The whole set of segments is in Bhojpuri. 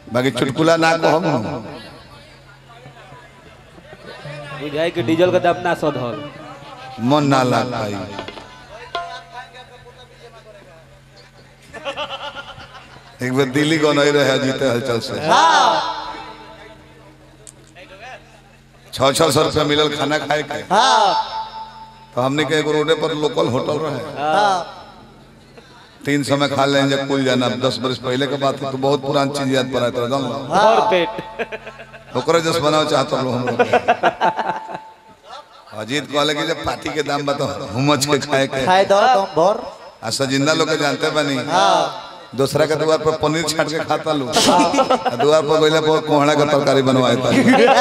बाकी चुटकुला ना कहब हम बुझाई कि डीजल का दाम ना सधल मन ना लाग पाई एक बार दिल्ली को नहीं रहे जीते हलचल से छः छः सौ रुपया मिलल खाना खाए के तो हमने के एगो रोडे पर लोकल होटल रहे तीन सौ में खा लेंगे कुल जाना दस बरस पहले के बात है तो बहुत पुरानी चीज याद पड़ा था जान लो और पेट ओकरे जस बनाओ चाहत लोग हम लोग अजीत कहले कि जब पार्टी के दाम बता हुमच के खाए के खाए दो तुम भर आ सजिंदा लोग के जानते बनी दूसरा के द्वार पर पनीर छाट के खाता लो आ द्वार पर गइला पर कोहड़ा का तरकारी बनवाए था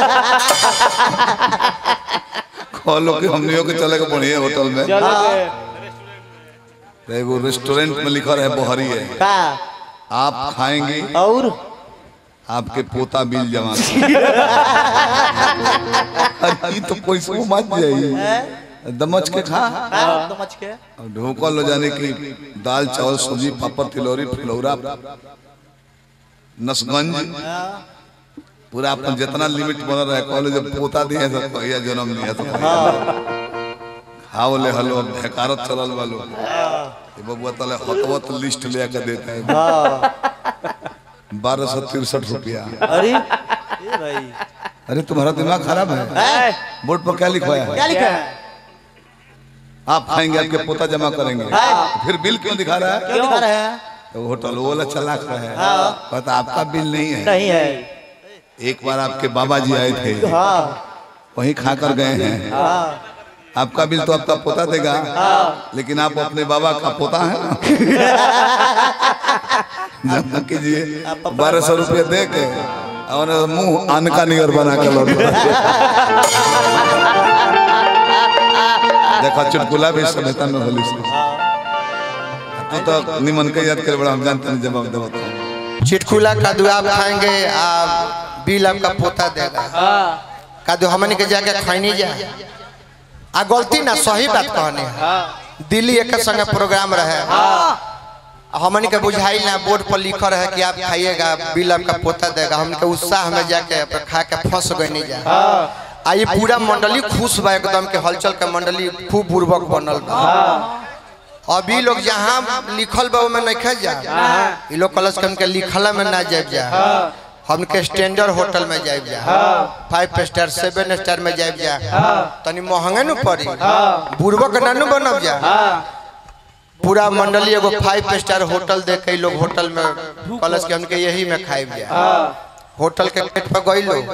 कहलो कि हमनियों के चले के बढ़िया होटल में चलो के तो एगो रेस्टोरेंट में लिखा रहे बहरी है का आप खाएंगे और आपके पोता बिल जमा अरे ई तो पैसा मत जाई दमच के खा तुम मच के और ढोकल हो जाने की दाल चावल सब्जी पापड़ तिलौरी फुलौरा नसगंज पूरा अपन जितना लिमिट बनल रहे कहले जब पोता दिए तो कहिया जन्म लिया तो खाओ ले हलो ढेकारत चलल वालो ये बबुआ तले हतवत लिस्ट ले के देते हैं बारह सौ तिरसठ रुपया अरे ए भाई अरे तुम्हारा दिमाग खराब है हैं? बोर्ड पर क्या लिखवाया क्या है लिखा है आप खाएंगे आपके पोता जमा करेंगे फिर बिल क्यों दिखा रहा है क्यों दिखा रहे हैं तो होटल वो वाला चला रहा है पता आपका बिल नहीं है नहीं है एक बार आपके बाबा जी आए थे हाँ वहीं खा कर गए हैं हाँ आपका बिल तो आपका पोता देगा लेकिन आप अपने बाबा का पोता है ना जमा कीजिए बारह सौ रुपये दे के और मुंह आन का निगर बना के लौट देखो चुटकुला भी सभ्यता में होली से तू तो निमन के याद कर बड़ा हम जानते हैं जवाब देवता चिटकुला कद्दू आप खाएंगे आप बिल आपका पोता देगा कद्दू हमन के जाके खैनी जा आ गलती ना सही बात कहने है। दिल्ली एक संगे प्रोग्राम रहे हमन के बुझाई ना बोर्ड पर लिखा रहे कि आप खाइएगा बिल आपका पोता देगा हमन के उत्साह में जाके अपन खा के फंस गए नहीं जा आ ये पूरा मंडली खुश बा एकदम के हलचल के मंडली खूब बुर्बक बनल बा अभी लोग जहाँ लिखल बा में नहीं जा ये लोग कलश के हमके लिखला में ना जाए जा हमके स्टैंडर्ड होटल में जाए जा फाइव स्टार सेवन स्टार में जाए जा तनी महंगे न पड़ी बुर्बक ना नु बनब जा पूरा मंडली एगो फाइव स्टार होटल देख के इ लोग होटल में कलश के हमके यही में खाइब जा होटल के गेट पर गई लोग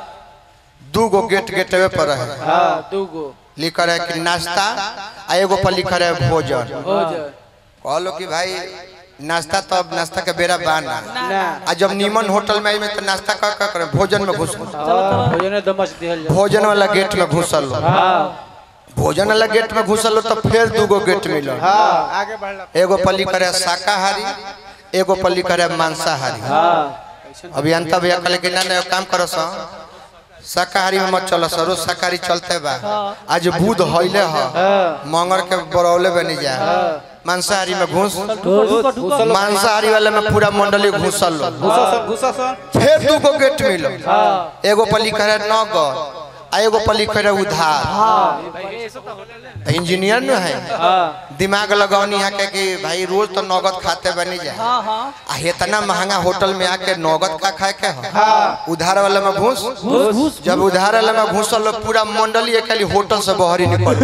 दू गो गेट गेटवे पर है हाँ दू गो लिखा है कि नाश्ता आ एगो पर लिखा है भोजन हो जाए कहलो कि भाई नाश्ता तो अब नाश्ता के बेरा बाना ना आ जब नीमन होटल में आई में तो नाश्ता का का करे भोजन में घुस हाँ, भोजन दमच दिहल जाए भोजन वाला गेट में घुसल लो हाँ भोजन वाला गेट में घुसल लो तो फिर दूगो गेट मिलो हाँ आगे बढ़ला एगो पर लिखा है शाकाहारी एगो पर लिखा है मांसाहारी हाँ अभियंता भैया कहले कि ना ना एगो काम करो सा शाकाहारी में मत चलो सर रोज शाकाहारी चलते बा आज बुध हईले ह मंगर के बरौले बनी जा मांसाहारी में घुस घुसल मांसाहारी वाले में पूरा मंडली घुसल लो घुसा सन घुसा सन फिर दू गो गेट मिलो हाँ एगो पर लिखा है नगर आ एगो पर लिखा है उधार इंजीनियर न है हाँ दिमाग लगौनी है के कि भाई रोज तो नगद खाते बनी जाए आ इतना महंगा होटल में आके नगद का खाए के हो उधार वाले में घुस घुस जब उधार वाले में घुसल लो पूरा मंडली एक खाली होटल से बहरी निकल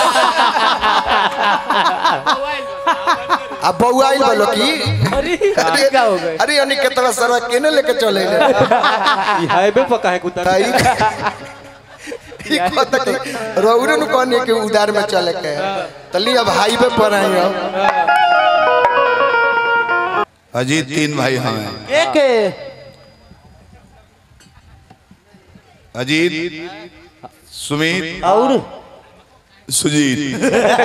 अब बउआ आइल बोलो कि अरे अरे क्या हो गए अरे यानी कितना सरवा केने लेके चले ले ये हाईवे पर काहे कुतर ताई ई कहता कि रौरे नु कहने के उधार में चले के तली अब हाईवे पर आई हो अजीत तीन भाई हमें एक अजीत सुमित और सुजीत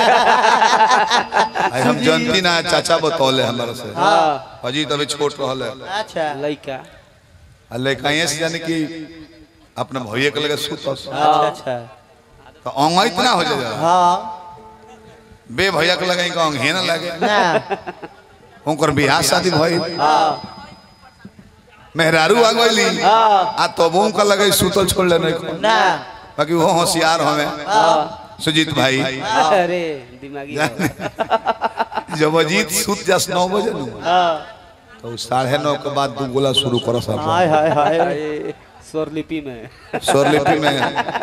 आई हम जानती ना चाचा बतौले हमारे से हाँ अजीत अभी छोट रहल है अच्छा लइका आ लेकाइए से जाने कि अपने भैया के लगे सुत अच्छा अच्छा तो अंग इतना हो जाए हाँ बे भैया के लगे अंग हे ना लगे ना उनकर बियाह शादी भई हाँ मेहरारू आ गईली आ तबों का लगे सुतल छोड़ ले नहीं ना बाकी वो होशियार हमें सुजीत भाई अरे दिमागी जब अजीत सुत जास नौ बजे नु तो साढ़े नौ के बाद दू गोला शुरू करो सब हाय हाय हाय अरे स्वरलिपि में स्वरलिपि में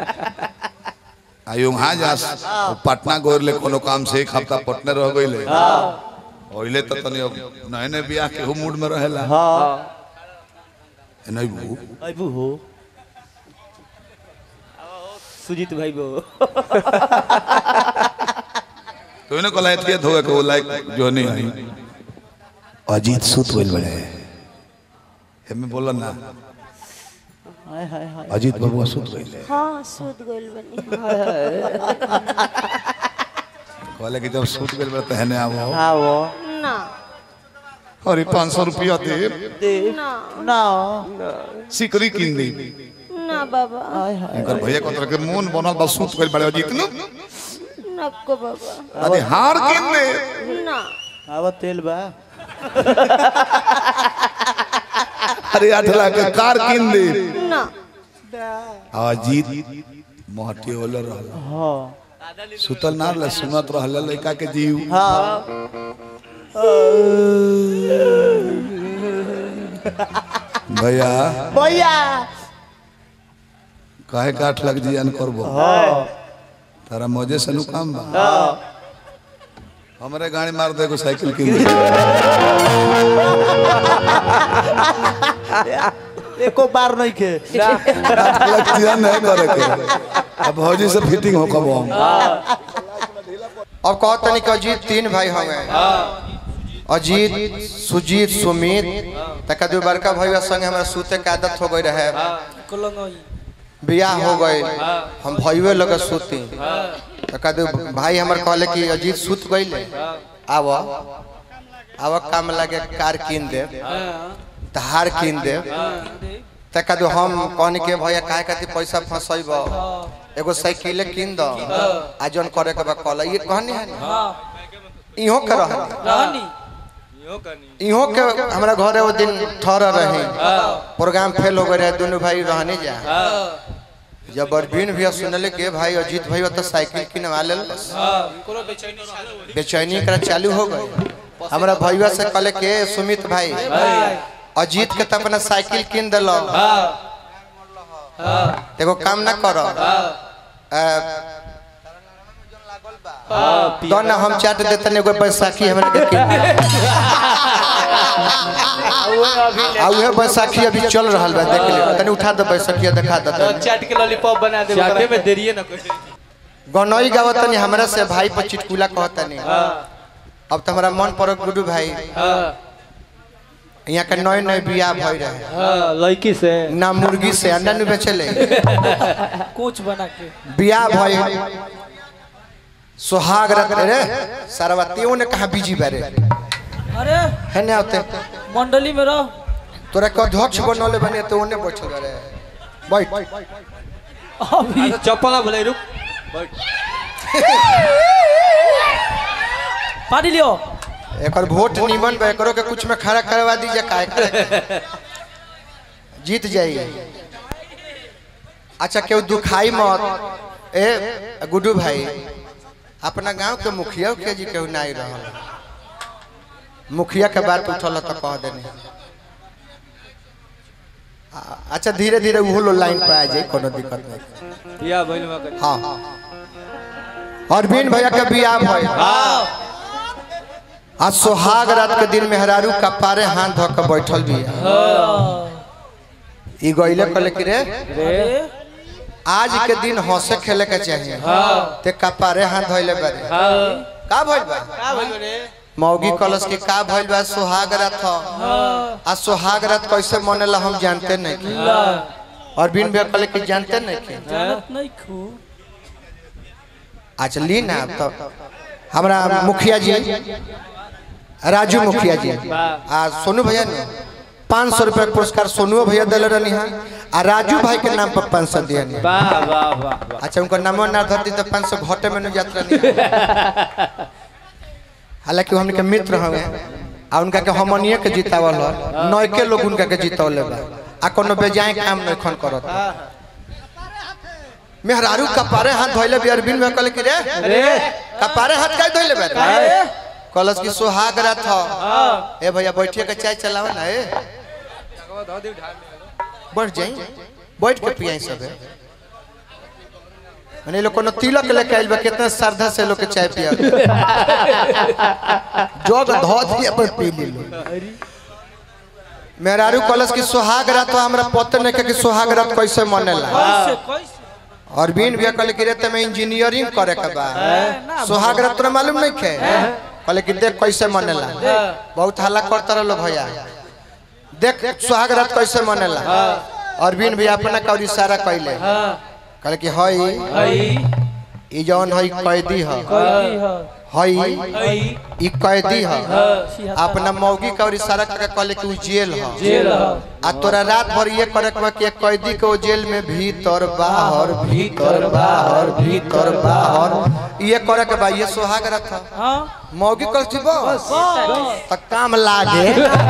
आयो वहाँ जास वो पटना गोर ले कोनो काम से एक हफ्ता पटने रह गईले ओइले तो तनी अब नए नए बियाह के हो मूड में रहेला हाँ नहीं बू अबू हो सुजीत भाई वो तो इन्हें को लायक किया होगा कि वो लायक जो नहीं है अजीत सुत बोल बड़े हमें बोला ना हाय हाय हाय अजीत बाबू सुत गईले हाँ सूद गोल बनी कहले कि जब सुत गइल बड़े तहने आवो हाँ वो ना अरे पाँच सौ रुपया दे दे ना ना सिकरी किन दी ना बाबा हाय हाय इनकर भैया को तरह के मून बनल बस सुत गइल बड़े अजीत नु नको बाबा अरे हार किन दे ना आवा तेल बा अरे आठ लाख के कार किन दे ना अजीत मोहटी होले रहल हाँ सुतल ना रहे सुनत रहल लड़का के जीव हाँ भैया भैया काहे के आठ लाख जियान करबो हाँ तारा मौजे से नु काम बा हमरे गाड़ी मार दे एगो साइकिल किन दे एको बार नहीं खे आठ लाख जियान नहीं करे के अब भौजी से फिटिंग हो कब हम अब कहो तनी कि अजीत तीन भाई हवे अजीत सुजीत सुमित तक दू बड़का भैया संगे हमरा सूते के आदत हो गई रहे बियाह हो गई हम भैया लगे सूती तक दू भाई हमर कहले कि अजीत सूत गईले आव आव काम लगे कार कीन दे तहार कीन दे तक दू हम कहनी के भैया काहे खातिर पैसा फंसैब एगो साइकिल कीन दो आ जौन करे के बा कहला ये कहनी है ना इहो के रहनी इहो के हमरा घरे वो दिन ठहर रही प्रोग्राम फेल हो गए रहे दोनों भाई रहने जा जब अरविंद भैया सुनले के भाई अजीत भैया तो साइकिल किनवा ले बेचैनी करा चालू हो गई हमरा भैया से कहले के सुमित भाई अजीत के तो अपना साइकिल किन दिलो एगो काम ना करो दो ना हम चाट देते एगो बैसाखी हमरा के किन आ उहे बैसाखी अभी चल रहल बा देख ले तनी उठा दे बैसाखी दिखा दे तनी। चाट के लॉलीपॉप बना दे चाटे में देरिए ना कोई गनई गावत तनी हमरा से भाई पर चिटकुला कहत तनी अब तो हमारा मन पड़ो गुडू भाई यहाँ के नए नए बियाह भई रहे हां लड़की से ना मुर्गी से अंडा नु बेचले कोच बना के बियाह भई सुहाग रत रे सरवतियों ने कहा बीजी बारे अरे है ना होते मंडली में रह तोरा के अध्यक्ष बनले बने तो ओने बैठल रे बैठ अभी चप्पल भले रुक बैठ पानी लियो एकर वोट निमन बा एकरो के कुछ में खड़ा करवा दीजिए काय करे जीत जाइए अच्छा केहू दुखाई मत ए गुड्डू भाई अपना गांव के मुखिया के जी केहू नहीं रहल मुखिया के बात उठल तो कह देने आ- अच्छा धीरे धीरे उहो लो लाइन पे आ जाए कोनो दिक्कत नहीं या भइल मगर हाँ अरविंद भैया के बियाह भइल आज सुहाग रात के दिन मेहरारू कपारे हाथ धो के बैठल भी ई गइले कहले कि रे अरे आज के दिन हंसे खेले के चाहिए ते कपारे हाथ धोइले बारे का भइल बा का भइल रे मौगी कलश के का भइल बा सुहाग रात ह आ सुहाग रात कैसे मनेला हम जानते नहीं कि अरविंद भैया कहले कि जानते नहीं कि जानत नहीं खू अच्छा ली ना तो हमारा मुखिया जी राजू मुखिया जी आ सोनू भैया ने पाँच सौ रुपया पुरस्कार सोनू भैया दिले रहनी है आ राजू भाई के नाम पर पाँच सौ दिया नहीं वाह वाह वाह वाह अच्छा उनका नाम ना धरती तो पाँच सौ घटे में नहीं जात रहनी है। हालांकि वो हमने के मित्र हवे आ उनका के हमनिए के जितावल ह नयके लोग उनका के जितौले बा आ कोनो बेजाय काम नहीं खन करत मेहरारू कपारे हाथ धोइले भी अरविंद में कहले कि रे रे कपारे हाथ काहे धोइले बा काहे? कलश की सुहाग रात ह ए भैया बैठिए के चाय चलावा ना ए बैठ जाई बैठ के पियाई सब है मने लोग कोनो तिलक लेके आइल बा कितना श्रद्धा से लोग के चाय पिया जोग धो दिया पर पी ली लो मेहरारू कलश की सुहाग रात हमरा पता नहीं कि सुहाग रात कैसे मनेला कैसे कैसे अरविंद भैया कहले कि रे तमे इंजीनियरिंग करे के बा सुहाग रात तोरा मालूम नहीं खे कहले कि देख कैसे मनेला बहुत हल्ला करता रहो भैया देख सुहाग रात कैसे मनेला अरविंद भैया अपना कौरी सारा कैले कहले कि हई हई ई जौन हई कैदी ह कैदी ह हई हई ई कैदी ह ह अपना मौगी कौरी सारा करके कहले कि उ जेल ह जेल ह आ तोरा रात भर ये करे के बा कि एक कैदी के वो जेल में भीतर बाहर भीतर बाहर भीतर बाहर ये करे के बा ये सुहाग रात ह हां मौगी कल छी बस बस त काम लागे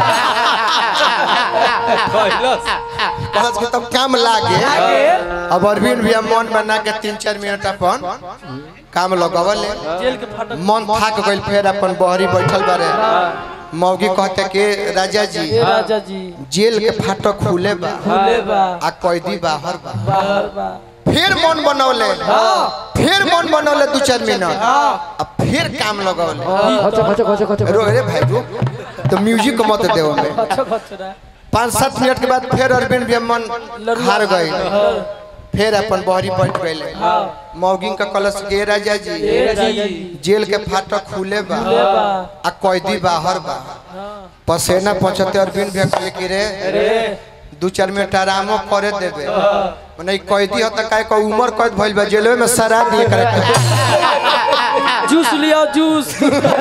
कहत कि तब काम लागे अब अरविंद भैया मन बना के तीन चार मिनट अपन काम लगवले जेल के फाटक मन थाक गइल फिर अपन बहरी बैठल बारे मौगी कहते कि राजा जी ए राजा जी जेल के फाटक खुले बा खुले बा आ कैदी बाहर बा बाहर बा फिर मन बनौले फिर मन बनौले दू चार मिनट अब फिर काम लगौले रो रे भाई रो तो म्यूजिक मत देव में अच्छा खचरा पाँच सात मिनट के बाद फिर अरविंद भी मन हार गए फिर अपन बहरी बैठ गए मौगिंग का कलश के राजा जी ए राजा जी जेल के फाटक खुले बा खुले बा आ कैदी बाहर बा पसेना पहुंचते अरविंद भी कहले कि रे रे दू चार मिनट आरामो करे देबे मने ई कैदी होता काहे को उम्र कैद भइल बा जेलवे में सरा दिए करे जूस लियो जूस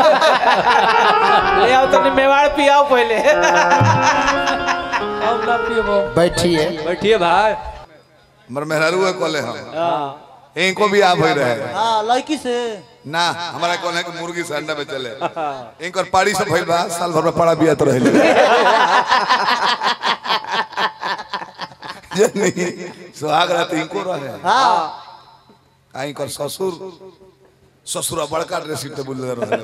ले आओ तनी मेवाड़ पियाओ पहले अब ना पियो बैठिए बैठिए भाई हमर मेहरारू है कोले हम इनको भी आप होई रहे हाँ लड़की से ना हमारा कौन है कि मुर्गी से अंडा में चले इनकर पाड़ी से भइल बा साल भर में पड़ा बिया तो रहले जे नहीं सुहाग रात इनको रहे हाँ आ इनकर ससुर ससुर बड़का ड्रेसिंग टेबुल ले रहे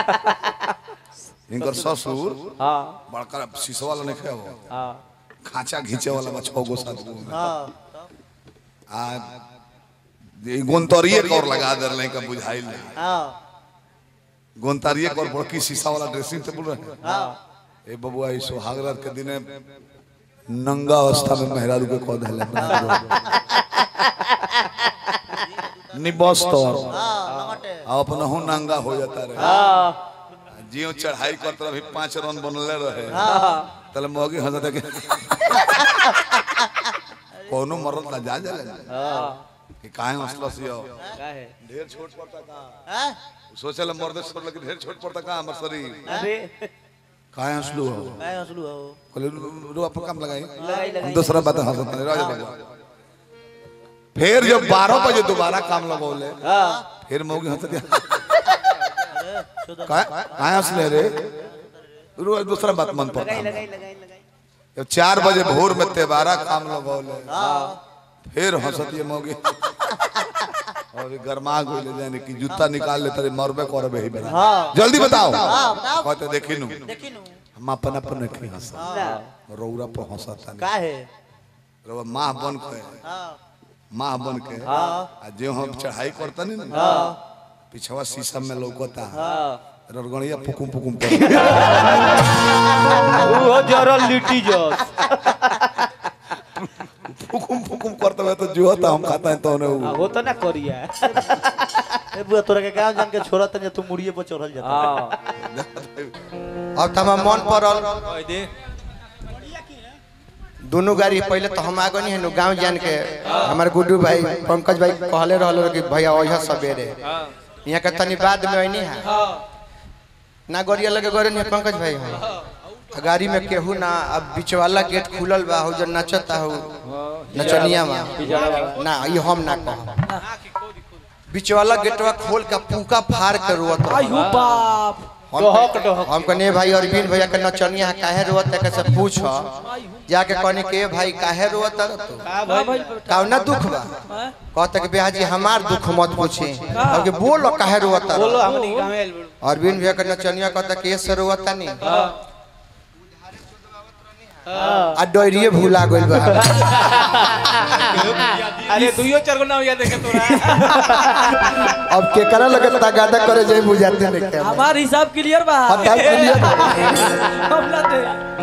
इनकर ससुर हाँ बड़का शीशा वाला नहीं खाओ हाँ खांचा घींचे वाला बा छह गो सात गो हाँ आ ये गोंतरिए कौर लगा दे रहे का बुझाइल नहीं हाँ गोंतारिए कौर बड़की शीशा वाला ड्रेसिंग टेबल रहे हाँ ए बबुआ ई सुहागरात के दिने नंगा अवस्था में मेहरारू के कह देले निबस तो हाँ लंगटे आ अपना हूं नंगा हो जाता रहे हाँ जियो चढ़ाई करत रहे पांच रन बनले रहे हाँ तले मोगी हंसत के कोनो मरद ना जा जाले हाँ कि काहे हंसलस यो काहे ढेर छोट पड़ता का हाँ सोचल मर्द छोड़ लगे ढेर छोट पड़ता का हमर शरीर अरे काहे हंसलू हो मैं हंसलू हो कहले रो अपन काम लगाई लगाई लगाई दूसरा बात हंसत नहीं रह जा फिर जब 12 बजे दोबारा काम लगौले हाँ फिर मौगी हंसत शुद्ध काहे काहे हंसले रे रो दूसरा बात मन पर लगाई लगाई लगाई लगाई जब चार बजे भोर में तेबारा काम लगौले फिर हंसत ये मौगी और ये गरमा गइले जाने कि जूता निकाल ले तेरे मरबे करबे ही बेरा हाँ जल्दी बताओ हाँ बताओ कहते देखी नु देखी नु हम अपन अपन नहीं हंसा ना रौरा पर हंसता नहीं का है रौरा माँ बन के हाँ माँ बन के आ जो हम चढ़ाई करता नहीं ना पिछवा शीशा में लौकता हाँ ररगणिया पुकुम पुकुम कर वो जरल लिट्टी जस पुकुम पुकुम करता है तो जो होता हम खाता है तो उन्हें वो वो तो ना करिया ए बुआ तोरा के गांव जान के छोड़ा तने तू मुड़िए पर चढ़ल जाता हाँ अब तो हमार मन पड़ल कह दे दोनों गाड़ी पहले तो हम आगे नहीं है गांव जान के हमारे गुड्डू भाई पंकज भाई कहले रहलो कि भैया ओह सवेरे यहाँ के तनी बाद में आई है ना गोरिया लगे गोरे नहीं पंकज भाई है गाड़ी में केहू ना अब बीच वाला गेट खुलल बा हो जो नचता हो नचनिया में ना ये हम ना कह बीच वाला गेटवा खोल के पूका फाड़ के रोत आयु बाप हम डोहक डोहक हम कहने भाई अरविंद भैया के नचनिया काहे रोवत है कैसे पूछ जाके कहने के भाई काहे रोवत है तू का भाई कौना दुख बा कहते कि बिहाजी हमार दुख मत पूछे अब के बोलो काहे रोवत है बोलो हमनी गांव में आइल बड़ू अरविंद भैया के नचनिया कहता के से रोवत नहीं आ डोरिए भूला गइल बा अरे दुइयो चार गो नाम याद है तोरा अब केकरा लगे तगादा करे जाए बुझाते नहीं क्या हमार हिसाब क्लियर बा हटाओ क्लियर हम ना दे